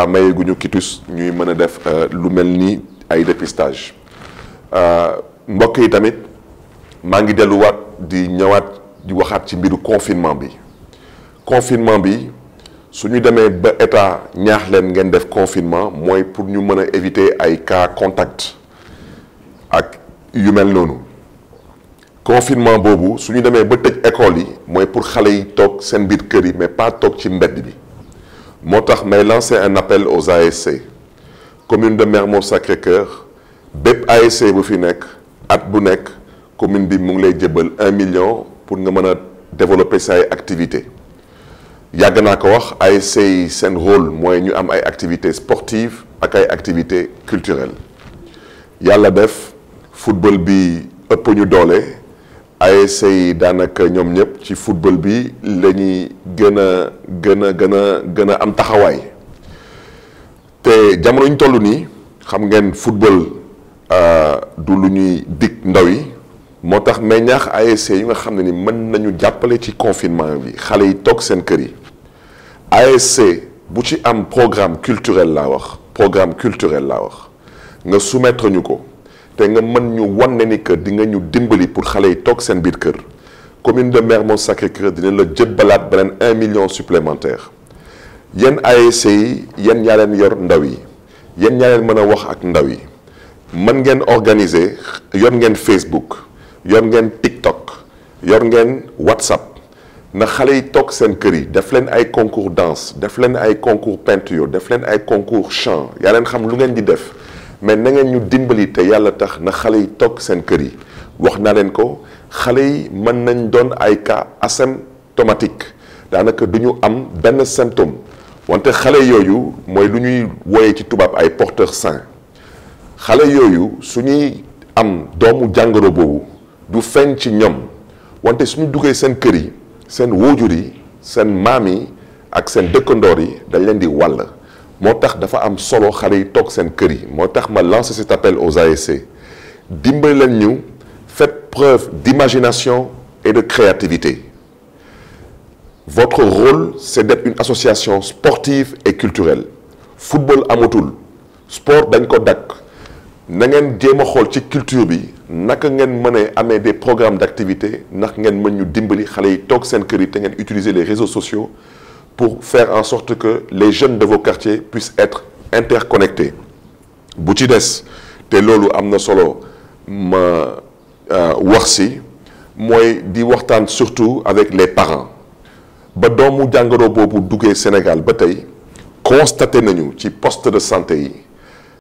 état mayeeguñu kitus ñuy mën a def lu mel ni ay dépistage mbokk yi tamit maa ngi delluwaat di ñëwaat di waxaat ci mbiru confinement bi confinement bi su ñu demee ba état ñaax leen ngeen def confinement mooy pour ñu mën a éviter ay cas contact ak yu mel noonu confinement boobu su ñu demee ba tëj école yi mooy pour xale yi toog seen biir kër yi mais pas toog ci mbedd bi moo tax may lancer un appel aux ASC commune de Mermoz Sacré-Cœur bépp ASC bu fi nekk at bu nekk commune bi mu ngi lay jëbal un million pour nga mën a développer say activité yàgg naa ko wax ASC yi seen rôle mooy ñu am ay activités sportives ak ay activités culturelles yàlla def football bi ëpp ñu doole ASC yi daanaka ñoom ñëpp ci football bi la ñuy gën a gën a gën a gën a am taxawaay te jamono ñu toll nii xam ngeen football du lu ñuy dig ndaw yi moo tax may ñaax ASC yi nga xam ne ni mën nañu jàppale ci confinement bi xale yi toog seen kër yi ASC bu ci am programme culturel laa wax programme culturel laa wax nga soumettre ñu ko te nga mën ñu wan ne ni que di nga ñu dimbali pour xale yi toog seen biir kër commune de Mermoz Sacré-Cœur dina la jëbbalaat beneen un million supplémentaire yéen ASC yi yéen ñaa leen yor ndaw yi yéen ñaa leen mën a wax ak ndaw yi mën ngeen organiser yor ngeen Facebook yor ngeen TikTok yor ngeen WhatsApp na xale yi toog seen kër yi def leen ay concours danse def leen ay concours peinture def leen ay concours chant yaa leen xam lu ngeen di def mais na ngeen ñu dimbali te yàlla tax na xale yi toog seen kër yi wax naa leen ko xale yi mën nañ doon ay cas asymptomatique daanaka du ñu am benn symptôme wante xale yooyu mooy lu ñuy wooyee ci tubaab ay porteurs sains xale yooyu su ñuy am doomu jàngoro boobu du feeñ ci ñoom wante suñu duggee seen kër yi seen wóojur yi seen maam yi ak seen dëkkandoor yi dañ leen di wàll moo tax dafa am solo xale yi toog seen kër yi moo tax ma lancer cet appel aux ASC dimbali leen ñu faites preuve d'imagination et de créativité votre rôle c'est d'être une association sportive et culturelle football amatul sport dañ ko dakk na ngeen jéem a xool ci culture bi naka ngeen mën a amee des programmes d'activité ndax ngeen mën ñu dimbali xale yi toog seen kër yi te ngeen utiliser les réseaux sociaux pour faire en sorte que les jeunes de vos quartiers puissent être interconnectés bu ci des te loolu am na solo ma wax si mooy di waxtaan surtout avec les parents ba doomu jàngoro boobu duggee Sénégal ba tey constaté nañu ci poste de santé yi